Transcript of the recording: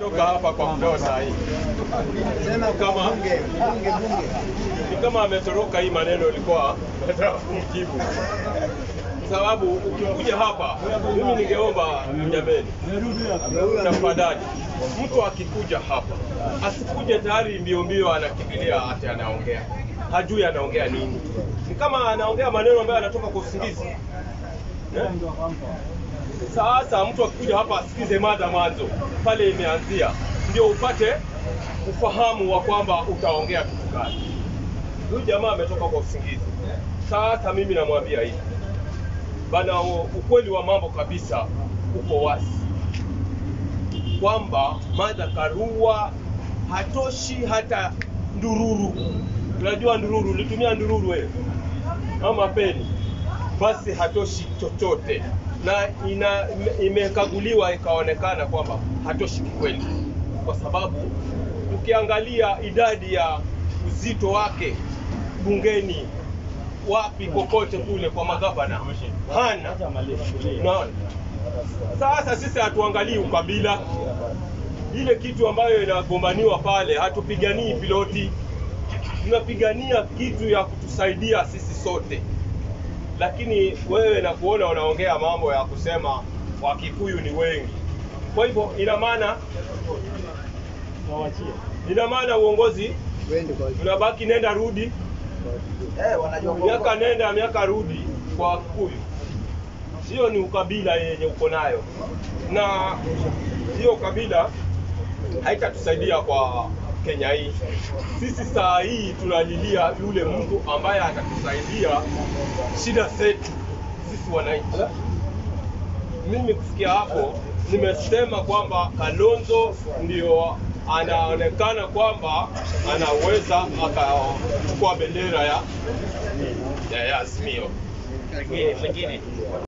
Toka hapa kwa mdoo saa hii Sema kwa Kama- bunge, bunge, bunge. ni kama ametoroka hii maneno ilikuwa nataka kumjibu, kwa sababu ukikuja hapa, mimi ningeomba jameni, tafadhali, mtu akikuja hapa asikuje tayari mbio mbio anakimbilia ati anaongea, hajui anaongea nini. Ni kama anaongea maneno ambayo anatoka kwa usingizi eh? Sasa mtu akikuja hapa asikize mada mwanzo pale imeanzia, ndio upate ufahamu wa kwamba utaongea kitu gani. Huyu jamaa ametoka kwa usingizi. Sasa mimi namwambia hivi bana, u- ukweli wa mambo kabisa uko wazi kwamba Martha Karua hatoshi hata ndururu. Unajua ndururu, ulitumia ndururu wewe ama peni? Basi hatoshi chochote, na ina ime- imekaguliwa ikaonekana kwamba hatoshi kikweli, kwa sababu ukiangalia idadi ya uzito wake bungeni, wapi kokote kule kwa magavana hana. Unaona? Sasa sisi hatuangalii ukabila, ile kitu ambayo inagombaniwa pale, hatupiganii piloti, tunapigania kitu ya kutusaidia sisi sote. Lakini wewe na kuona unaongea mambo ya kusema Wakikuyu ni wengi, kwa hivyo ina maana ina maana uongozi Wende kwa unabaki nenda rudi, Eh, wanajua miaka nenda miaka rudi kwa Wakikuyu. Sio ni ukabila yenye uko nayo, na hiyo ukabila haitatusaidia kwa Kenya hii. Sisi saa hii tunalilia yule mtu ambaye atatusaidia shida zetu sisi wananchi. Mimi kufikia hapo nimesema kwamba Kalonzo ndio anaonekana kwamba anaweza akachukua bendera ya ya ya Azimio. Mwingine, mwingine.